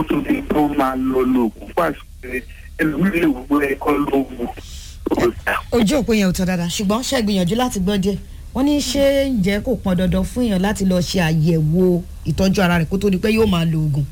kó tó di tó máa lọ lóògùn fún àṣìṣe ẹlòmíràn lè wò pé ẹ̀kọ́ ló wù ó dà. ojú òpó yẹn ò tọ́ dáadáa ṣùgbọ́n ṣe gbìyànjú láti gbọ́ díẹ̀ wọ́n ní ṣé ǹjẹ́ kò pọn dandan fún èèyàn láti lọ ṣe àyẹ̀wò ìtọ́jú ara rẹ̀ kó tó di pé yóò máa lo oògùn.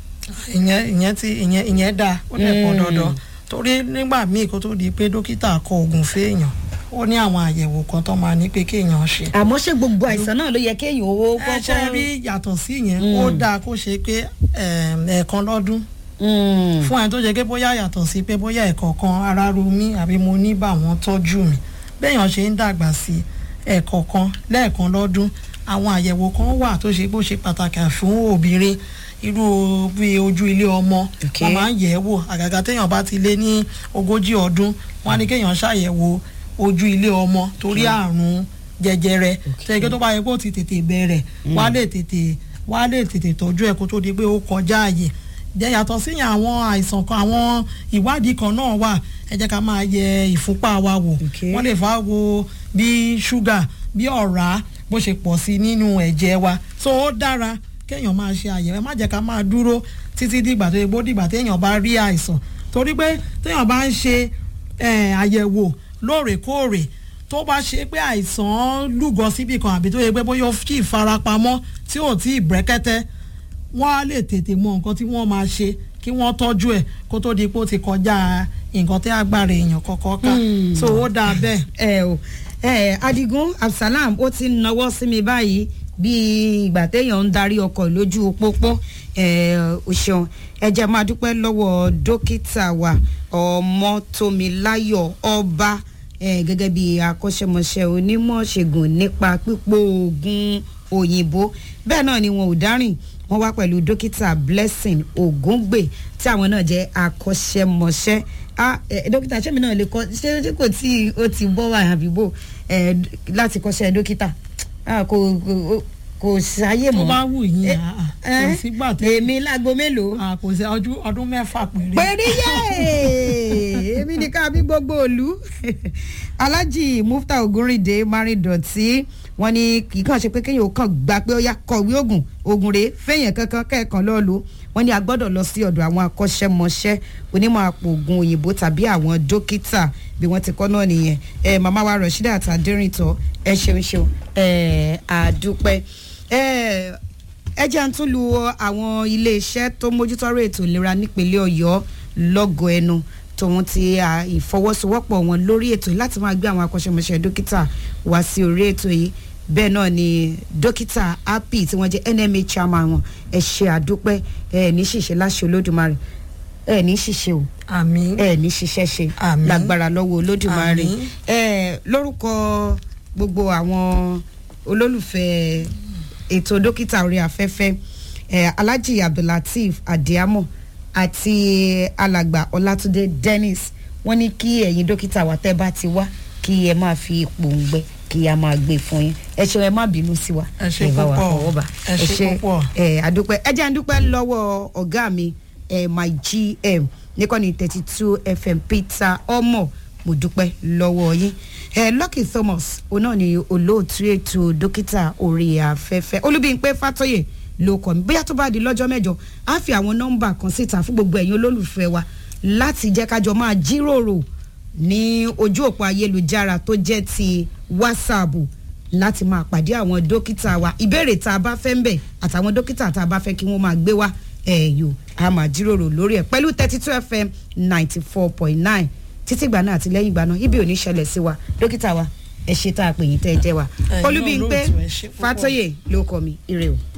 ìyẹn ìyẹn ti ìyẹn ìyẹn dáa ó dẹ̀ pọ̀ Mm. dandan torí nígbà míì kó tó di pé dókítà kọ oògùn fẹ́ẹ̀yàn ó ní àwọn àyẹ̀wò kan tó máa ní pé kéèyàn ṣe. àmọ́ ṣé gbogbo àìsàn náà ló yẹ kéèyàn owó ẹ ṣe kọ́kọ́ rí yàtọ̀ sí yẹn Mm. ó dáa kó ṣe pé ẹm, ẹ̀ẹ̀kan lọ́dún Mm. fún ẹni tó jẹ́ pé bóyá yàtọ̀ sí pé bóyá ẹ̀kọ̀ọ̀kan ara ru mí àbí mo ní bá wọn tọ́jú mi béèyàn ṣe ń dàgbà sí ẹ̀kọ̀ọ̀kan lẹ́ẹ̀kan lọ́dún àwọn àyẹ̀wò kan wà tó ṣe bó ṣe pàtàkì fún obìnrin irú bí ojú ilé ọmọ Okay. wọn máa ń yẹ̀ ẹ́ wò àgàgà téèyàn bá ti lé ní ogójì ọdún wọn á ní kéèyàn ṣàyẹ̀wò ojú ilé ọmọ torí àrùn jẹjẹrẹ tẹ̀gẹ́ tó bá yẹ kó ti tètè bẹ̀rẹ̀ wá lè tètè wá lè tètè tọ́jú ẹ̀ kó tó di pé ó kọjá àyè jẹ́ yàtọ̀ síyàn àwọn àìsàn kan àwọn ìwádìí kan náà wà ẹ jẹ́ ká máa yẹ ìfúnpá wa wò Okay. wọ́n lè fà wo bí ṣúgà bí ọ̀rá bó ṣe pọ̀ sí nínú ẹ̀jẹ̀ wa so ó dára kéèyàn máa ṣe àyẹ̀wò ẹ má jẹ́ ká máa dúró títí dìgbà tó yẹ bó dìgbà téèyàn bá rí àìsàn torí pé téèyàn bá ń ṣe eh, àyẹ̀wò lóòrèkóòrè tó bá ṣe pé àìsàn lúgọ síbì kan àbí tó yẹ pé bóyá ó sì farapamọ́ tí ò tí ì brẹ́kẹ́tẹ́ wọ́n á lè tètè mọ nǹkan tí wọ́n máa ṣe kí wọ́n tọ́jú ẹ̀ kó tó di pé ó ti kọjá nǹkan tí agbára èèyàn kọ̀ọ̀kan ká Hmm. so ó dáa bẹ́ẹ̀. ẹ o ẹ adigun absalam ó ti nawọ́ sí mi báyìí bíi ìgbà téèyàn ń darí ọkọ̀ lójú pópó ẹ o ṣeun ẹ jẹ́ máa dúpẹ́ lọ́wọ́ dókítà wa ọmọtómiláyọ̀ ọba ẹ gẹ́gẹ́ bí akọ́ṣẹ́mọṣẹ́ onímọ̀ ṣègùn nípa pípò oògùn òyìnbó bẹ́ẹ̀ náà ni wọn ò dárìn wọ́n wá pẹ̀lú dókítà blessing ògúngbè tí àwọn náà jẹ́ akọ́ṣẹ́mọṣẹ́ ah ẹ dókítà ṣé mi náà lè kọ́ ṣé ṣé kò tí ó ti bọ́ wà àbí bò ẹ láti kọ́ṣẹ́ dókítà ah kò kò kò sáyé tó mọ́ bá wù yín Eh, àá, eh, kò sígbà tó èmi lágbo mélòó à, kò sí ọdún ọdún mẹ́fà péré. péré yé èmi ní ká bí gbogbo òlu alhaji mufta ogunrinde maridọ̀tí wọn ní kì í kàn ṣe pé kéèyàn ó kàn gbà pé ó yá kọ̀wé oògùn oògùn rèé fẹ̀yìn kankan kẹ́ẹ̀kan lọ́ọ́ lò wọn ní a gbọ́dọ̀ lọ sí ọ̀dọ̀ àwọn akọ́ṣẹ́mọṣẹ́ onímọ̀ àpò oògùn òyìnbó tàbí àwọn dókítà bí wọ́n ti kọ́ náà nìyẹn ẹ màmá wa rọ̀ṣídà àtàdérìntọ́ ẹ ṣeun ṣeun ẹ àdúpẹ́ ẹ ẹ jẹ́ à ń tún lu àwọn iléeṣẹ́ tó mójútọ́rọ̀ ètò ìlera nípínlẹ̀ ọ̀yọ́ lọ́gọ̀ ẹnu tòun ti à, ìfọwọ́sowọ́pọ̀ wọn lórí ètò yìí láti máa gbé àwọn akọ́ṣẹ́mọṣẹ́ dókítà wá sí orí ètò yìí bẹ́ẹ̀ náà ni dókítà happy tí wọ́n jẹ́ nma chairman wọn ẹ ṣe àdúpẹ́ ẹ ní ṣìṣe láṣẹ olódùmarè ẹ ní ṣìṣe o àmì ẹ ní ṣiṣẹ́ ṣe Àmín. lágbára lọ́wọ́ olódùmarè Àmín. ẹ lórúkọ gbogbo àwọn olólùfẹ́ ètò dókítà orí afẹ́fẹ́ ẹ alhaji abdullateef adiamo àti alàgbà ọlátúndé dennis wọ́n ní kí ẹ̀yin dókítà wa tẹ́ bá ti wá kí ẹ máa fi ipò ń gbẹ kí a máa gbé fún yín ẹ ṣeun ẹ má bínú sí wa Ẹ ṣé bá wa púpọ̀. fọwọ́ bà. Ẹ ṣé púpọ̀. ẹ àdúpẹ́ ẹ jẹ́ àdúpẹ́ lọ́wọ́ ọ̀gá mi ẹ my gm níkànnì thirty two fm peter ọmọ mo dúpẹ́ lọ́wọ́ yín ẹ lucky thomas òun náà ni olóòtú ètò dókítà orí afẹ́fẹ́ olúbíyìnpé fàtọ́yè ló kọ́ mi bóyá tó bá di lọ́jọ́ mẹ́jọ á fi àwọn nọ́mbà kan síta fún gbogbo ẹ̀yin olólùfẹ́ wa láti jẹ́ kájọ máa jíròrò ní ojú òpó ayélujára tó jẹ́ ti whatsapp láti máa pàdé àwọn dókítà wa ìbéèrè tá a bá fẹ́ ń bẹ̀ àtàwọn dókítà tá a bá fẹ́ kí wọ́n máa gbé wá ẹ̀yọ́ a máa jíròrò lórí ẹ̀ pẹ̀lú thirty two fm ninety four point nine títí ìgbà náà àti lẹ́yìn ìgbà náà ibi ò ní ṣẹlẹ̀ sí wa dókítà wa ẹ ṣe tá a pè yín tẹ́ ẹ jẹ́ wa Ẹ̀yin olúbíńpé olóòtú, ẹ ṣé púpọ̀. fàtọ́yè ló kọ́ mi ire o.